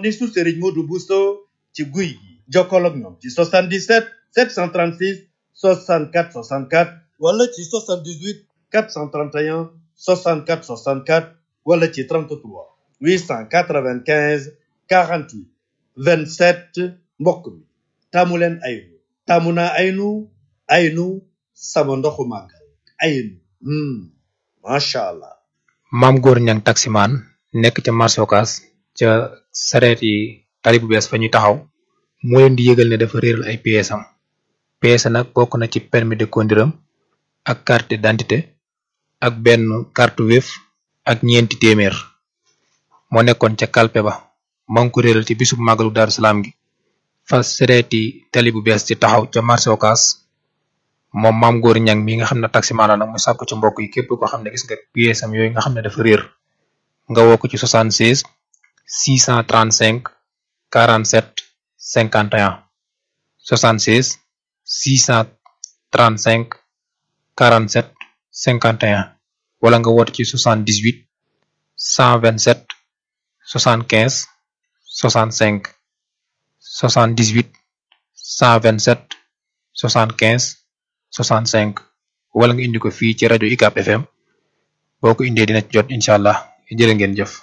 corniche Serigne Modou Bousso ci guy gi jokkoo ak ñoom ci 77 736 64 64 wala ci 78 431 64 64 wala ci 33 895 48 27 mbokk mi taamu leen aynu taamu naa aynu aynu sama ndoxu màggal aynu macha allah. maam góor ñang taximaan nekk ca marché Ocass ca sareet yi tali bu bees fa ñuy taxaw moo leen di yëgal ne dafa réeral ay pièces am pièces nag bokk na ci permis de conduire am ak carte d'identité ak benn carte Wave ak ñeenti téeméer moo nekkoon ca kalpe ba maa ngi ko réeral ci bisub màggalu Daaru Salaam gi fa sareeti tali bu bees ci taxaw ca marché Ocass moom maam góor ñang mi nga xam ne taximaan la nag mu sàkku ci mbokk yi képp koo xam ne gis nga pièces am yooyu nga xam ne dafa réer nga woo ko ci 76 635 47 51 76 635 47 51 wala nga woote ci 78 127 75 65 78 127 75 65 wala nga indi ko fii ci rajo UCAB FM boo ko indee dina ci jot incha allah jërë ngeen jëf.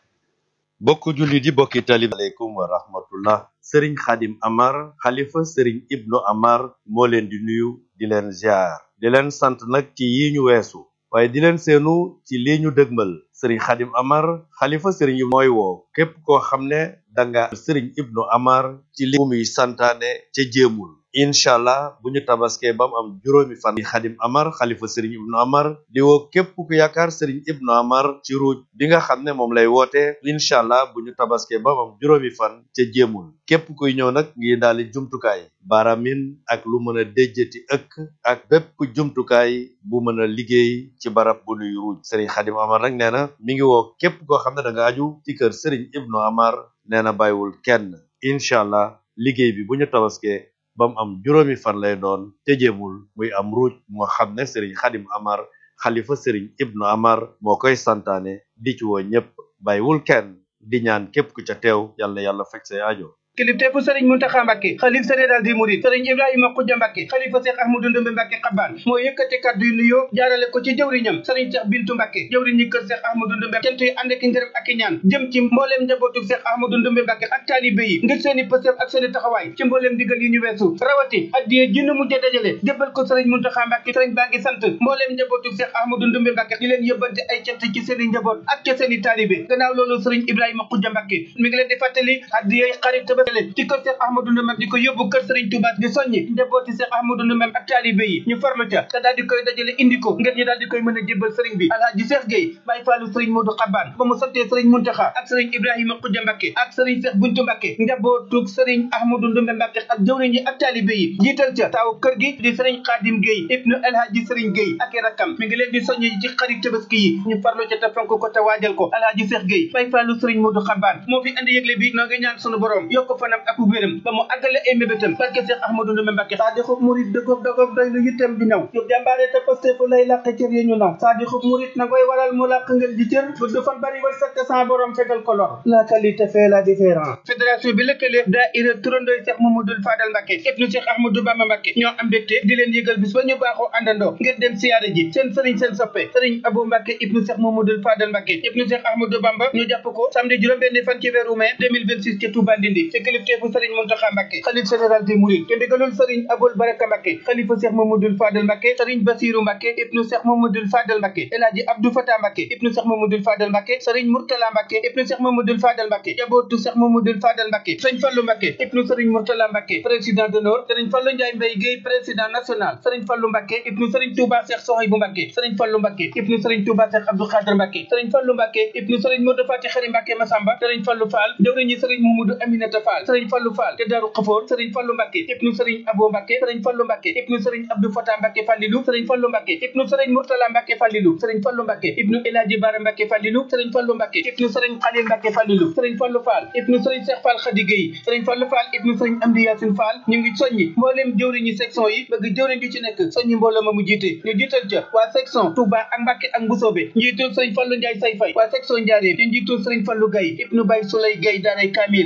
bokk jullit yi bokki talib aleykum wa rahmatullah sëriñ xadim amar xalifa sëriñ ibnu amar moo leen di nuyu di leen ziar di leen sant nag ci yi ñu weesu waaye di leen seenu ci lii ñu dëgmal sëriñ xadim amar xalifa sëriñ mooy woo képp koo xam ne danga sëriñ ibnu amar ci li muy santaane ca jéemul incha allah bu ñu tabaskee ba mu am juróomi fan yi xadim amar xalifa sëriñ ibnu amar di woo képp ku yaakaar sëriñ ibnu amar ci ruuj bi nga xam ne moom lay woote incha allah bu ñu tabaskee ba mu am juróomi fan ca jéemul képp kuy ñëw nag ngi daali jumtukaay baaramin ak lu mën a déjjati ëkk ak bépp jumtukaay bu mën a liggéey ci barab bu nuy ruuj sëriñ xadim amar nag nee na mi ngi woo képp koo xam ne da nga aju ci kër sëriñ ibnu amar nee na bàyyiwul kenn incha allah liggéey bi bu ñu tabaskee ba mu am juróomi fan lay doon te jéemul muy am ruuj moo xam ne sëriñ xadim amar xalifa sëriñ ibnu amar moo koy santaane di ci woo ñépp bàyyiwul kenn di ñaan képp ku ca teew yàlla yàlla fekk say aajo kilifteefu sëriñ Muntaxa Mbàkke xalif général di murid sëriñ Ibrahima Xuja Mbàkke xalifa Seex Ahmadu Ndumbe Mbàkke xabaan moo yëkkati kàddu yu nuyoo jaarale ko ci jëwriñam sëriñ Seex Bintu Mbàkke jëwriñ ñi kër Seex Ahmadu Ndumbe cant yi ànd ak ngërëm ak i ñaan jëm ci mbooleem njabootu Seex Ahmadu Ndumbe Mbàkke ak taalibe yi ngir seeni pësëf ak seeni taxawaay ci mbooleem digal yi ñu weesu rawati addiye jinnu mujj dajale jébbal ko sëriñ Muntaxa Mbàkke sëriñ baa ngi sant mbooleem njabootu Seex Ahmadu Ndumbe Mbàkke di leen yëbbante ay cant ci seeni njaboot ak ca seeni taalibe gannaaw loolu sëriñ Ibrahima Xuja Mbàkke mi ngi leen di fàttali addiye xarit tabaskale ci kër Seex Ahmadou Ndumbe di ko yóbbu kër Serigne Touba di soññi njabooti Cheikh Ahmadou Ndumbe ak taalibe yi ñu farlu ca te daal di koy dajale indi ko ngir ñu daal di koy mën a jébbal Serigne bi Alhaji Cheikh Gueye Baye Fallou Serigne Modou Xabaan ba mu santee Serigne Muntaxa ak Serigne Ibrahima Xuja Mbàkke ak Serigne Cheikh Buntu Mbàkke njabootug Serigne Ahmadou Ndumbe Mbàkke ak jëwriñ yi ak taalibe yi jiital ca taaw kër gi di Serigne Khadim Gueye ibnu Alhaji Serigne Gueye ak i rakkam mi ngi leen di soññi ci xarit tabaski yi ñu farlu ca te fonk ko te waajal ko Alhaji Cheikh Gueye Baye Fallou Serigne Modou Xabaan moo fi andi yëgle bi noo ngi ñaan sunu borom yokk fanam ak wéram ba mu àggale ay mébétam barke Cheikh Ahmadou Ndumbe Mbàkke saa di xub murit dëggoog dëggoog doy lu yittam di naw yu jàmbaare te paste fu lay làq cër yi ñu naw saa di xub murit na koy waral mu làq ngeen di cër bu du fan bari war sakk sans borom fegal ko lor la qualité fait la différence fédération bi lëkkale daayira turandooy Cheikh Mamadou Fadal Mbàkke ibnu Cheikh Ahmadou Bamba Mbàkke ñoo am mbégte di leen yëgal bis ba ñu baaxoo àndandoo ngir dem siyaare ji seen sëriñ seen soppe sëriñ Abou Mbàkke ibnu Cheikh Mamadou Fadal Mbàkke ibnu Cheikh Ahmadou Bamba ñu jàpp ko samedi juróom-benn fan ci weeru mai 2026 ci Touba Ndindi ci kilifteefu sëriñ Muntaxa Mbàkke xalif général des mourides te ndigalul sëriñ Aboul Baraka Mbàkke xalifa Cheikh Mamadou Fadal Mbàkke sëriñ Basiru Mbàkke ibnu Cheikh Mamadou Fadal Mbàkke El Hadji Abdou Fatah Mbàkke ibnu Cheikh Mamadou Fadal Mbàkke sëriñ Murtala Mbàkke ibnu Cheikh Mamadou Fadal Mbàkke jabootu Cheikh Mamadou Fadal Mbàkke sëriñ Fallu Mbàkke ibnu sëriñ Murtala Mbàkke président d'honneur sëriñ Fallu Njaay Mbay Géey président national sëriñ Fallu Mbàkke ibnu sëriñ Touba Cheikh Sohaybu Mbàkke sëriñ Fallu Mbàkke ibnu sëriñ Touba Cheikh Abdou Khadr Mbàkke sëriñ Fallu Mbàkke ibnu sëriñ Modou Fati Xari Mbàkke Masamba sëriñ Fallu Fall jëwriñu sëriñ Mamadou Aminata Fall sëriñ Fallu Fall te Daaru Xafoor sëriñ Fallu Mbàkke ibnu sëriñ Abo Mbàkke sëriñ Fallu Mbàkke ibnu sëriñ Abdou Fatah Mbàkke Fallilu sëriñ Fallu Mbàkke ibnu sëriñ Murtala Mbàkke Fallilu sëriñ Fallu Mbàkke ibnu Elaaji Bara Mbàkke Fallilu sëriñ Fallu Mbàkke ibnu sëriñ Xalil Mbàkke Fallilu sëriñ Fallu Fall ibnu sëriñ Cheikh Fall Khady Gueye sëriñ Fallu Fall ibnu sëriñ Amdi Yaasin Fall ñu ngi soññi mbooleem jëwriñu section yi bëgg jëwriñ ju ci nekk soññi mbooloo ma mu jiite ñu jiital ca waa section Touba ak Mbàkke ak Mbusoobe njiitul sëriñ Fallu Njaay Say Fay waa section Njaaréem ñu njiitul sëriñ Fallu Gaye ibnu Bay Sulay Gaye daaray Kamil